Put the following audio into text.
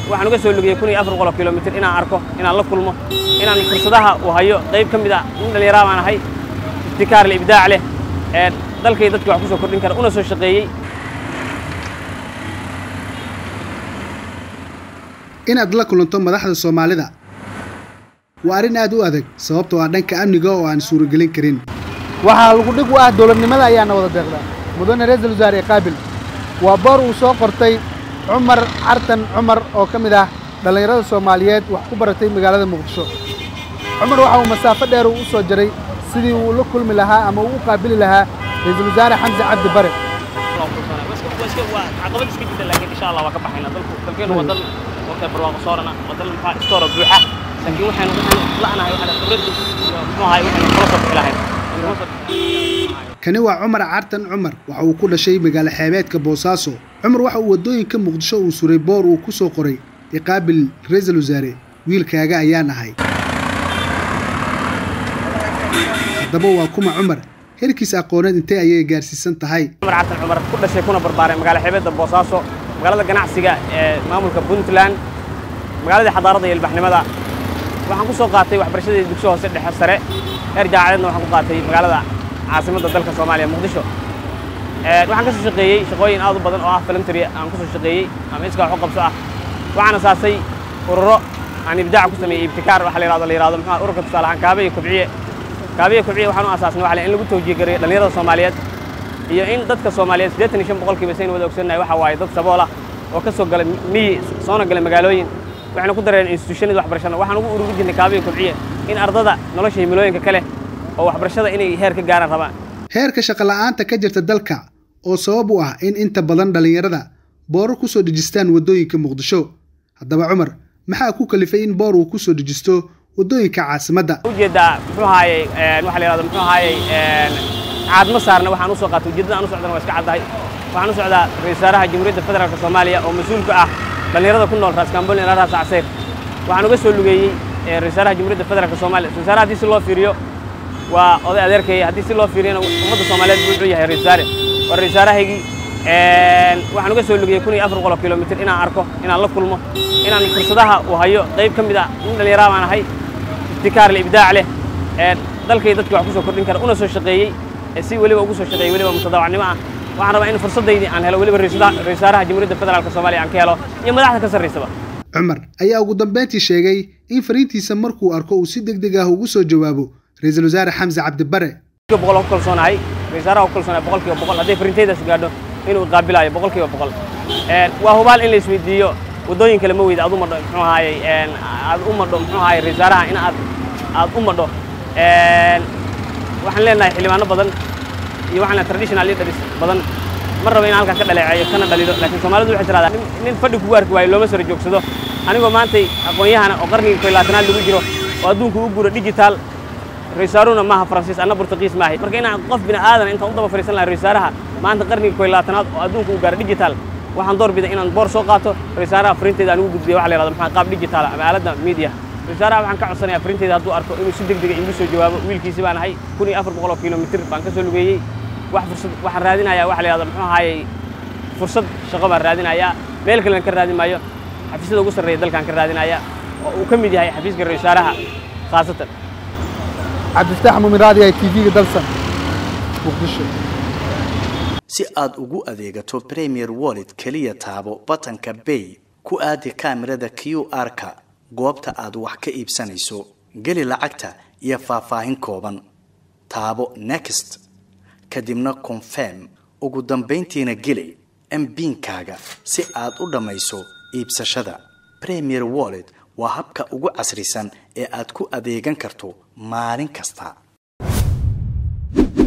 waxaan uga soo lugiyey kun iyo afar boqol oo kilomitir inaan arko inaan la kulmo inaan fursadaha uu hayo qayb ka mid a nin dhallinyaraa baan ahay ibtikaar leh ibdaac leh ee dalkay dadkii wax ku soo kordhin kara una soo shaqeeyey inaad la kulanto madaxda soomaalida waa arrin aad u adag sababtoo ah dhanka amniga oo aan suuragelin karin waxaa lagu dhig u ah dowladnimada ayaana wada deeqdaa mudane ra-iisul wasaare qaabil waa boor uu soo qortay cumar cartan cumar oo ka mid ah dhallinyarada soomaaliyeed wax ku baratay magaalada muqdisho cumar waxa uu masaafo dheer uu u soo jaray sidii uu la kulmi lahaa ama uu u qaabili lahaa ra-iisul wasaare xamse cabdi bare caqabad iska jirta laakiin insha allah waa ka baxayna dalku dalkeenu waa dal waqti barwaaqo soorana waa dal maxaa istoora buuxa laakiin waxaynu waxaynu la'nahay waxaan khibraddu muxuu ahay waxaynu kula soo bixi lahayn kani waa cumar cartan cumar waxa uu ku dhashay magaalo xeebeedka boosaaso cumar waxa uu waddooyinka muqdisho uu suray boor uu ku soo qoray iqaabil ra-iisul wasaare wiilkaaga ayaan ahay haddaba waa kuma cumar herkiis aqooneed intee ayay gaarsiisan tahay cumar cartan cumar ku dhashay kuna barbaaray magaalo xeebeedda boosaaso magaalada ganacsiga ee maamulka puntland magaaladii xadaarada iyo ilbaxnimada waxaan ku soo qaatay waxbarashadii dugsi hoose dhexe sare heer jaacadeedna waxaan ku qaatay magaalada caasimadda dalka soomaaliya muqdisho waxaan ka soo shaqeeyey shaqooyin aad u badan oo ah filimtary aan ku soo shaqeeyey ama iskaa wax u qabso ah waxaan asaasay ururo aan ibdaac ku sameeyey ibtikaar waxa la yidhahdo la yidhahdo muxuu ururka tusaale ahaan kaabe iyo kobciye kaabe iyo kobciye waxaan u asaasnay waxa in lagu tawjiih gareeyo dhallinyarada soomaaliyeed iyo in dadka soomaaliyeed siddeetan iyo shan boqolkiiba saynu wada ogsoonnahay waxa waaye dad sabool ah oo ka soo galay miyi soona galay magaalooyin waxayna ku dareen institutionada waxbarashada waxaan ugu ururin jirnay kaabe iyo kobciye in ardada nolosha himilooyinka kale oo waxbarashada inay heer ka gaaraan rabaan heerka shaqola'aanta ka jirta dalka oo sabab u ah in inta badan dhallinyarada boorar ku soo dhejistaan waddooyinka muqdisho haddaba cumar maxaa ku kalifay in boor uu ku soo dhejisto waddooyinka caasimadda ujeeddaa muxuu ahaayey waxa la yidhahdo muxuu ahaayey caadma saarna waxaan u soo qaatay ujeeddada aan u socdana waa iska caddahay waxaan u socdaa ra-isul wasaaraha jamhuuriyadda federaalka soomaaliya oo mas-uulka ah dhallinyarada ku nool raaskambool ilaa raas casayr waxaan uga soo lugeeyey ra-isul wasaaraha jamhuuriyadda federaalka soomaaliya ra-isul wasaaraha haddii si loo fiiriyo waa oday adeerkaya haddii si loo fiiriyana ummadda soomaaliyeed buu wuxuu yahay ra-isul wasaare waa ra-isul wasaarahaygii waxaan uga soo lugiyey kun iyo afar boqol oo kilomitir inaan arko inaan la kulmo inaan fursadaha uu hayo qayb ka mid a nin dhallinyaraa baan ahay ibtikaar leh ibdaac leh ee dalkay dadkii wax ku soo kordhin kara una soo shaqeeyey si weliba ugu soo shaqeeyey weliba mutadawacnimo ah waxaan rabaa in fursadaydii aan helo weliba ra-isul wasaaraha jamhuuriyadda federaalka soomaaliya aan ka helo iyo madaxda ka sarraysaba cumar ayaa ugu dambeyntii sheegay in fariintiisa markuu arko uu si deg deg ah ugu soo jawaabo ra-iisul wasaare xamse cabdibare boqol ku kalsoonahay ra-isul wasaaraha ku kalsoonahay boqolkiiba boqol hadday fariintaydaas gaadho inuu qaabilayo boqolkiiba boqol waa hubaal in la isweydiiyo waddooyin kale ma weyda aad u madho muxuu ahaayey aad u madho muxuu ahaayey ra-isul wasaaraha in aad aad u madho waxaan leenahay xildhibaano badan iyo waxaan leenahay traditional leaders badan ma rabo in halkan ka dhaleeceeyo kana dhalido laakiin soomaalidu waxay tiraahdaa nin fadhi kugu arki waayo looma sara joogsado anigoo maantay aqoon-yahana oo qarnigii koy labaatanaad lagu jiro oo adduunku u guuro digital ra-iisaaruna maaha faransiis anna burtuqiis maahay marka inaan qof bini aadan intaan u daba fariisan lahay ra-iisaaraha maanta qarnigii koy labaatanaad oo adduunku u gaaro digital waxaan door biday inaan boor soo qaato ra-iisaaraha fariinteyda aan ugu gudbiyo waxa la yihahdo maxaa qaab digital ama aaladda media ra-iisaaraha waxaan ka codsanayaa fariinteyda hadduu arko inuu si deg dega iigu soo jawaabo wiilkiisi baan ahay kun iyo afar boqol oo kilomitir baan ka soo lugeeyey wax fursad waxaan raadinayaa waxa la yihahdo muxuu ahaayey fursad shaqo baan raadinayaa meel kalen ka raadin maayo xafiisyada ugu sarreeya dalkaan ka raadinayaa oo uu ka mid yahay xafiiska ra-isul wasaaraha khaasatan cabdifataax muumin raadi ay tv-ga dalsan muqdisho si aad ugu adeegato premier wallet keliya taabo batanka bay ku aadi kaamirada q r-ka goobta aad wax ka iibsanayso geli lacagta iyo faahfaahin kooban taabo next kadibna confirm ugu dambayntiina geli mbiinkaaga si aad u dhammayso iibsashada premier wallet waa habka ugu casrisan ee aad ku adeegan karto maalin kasta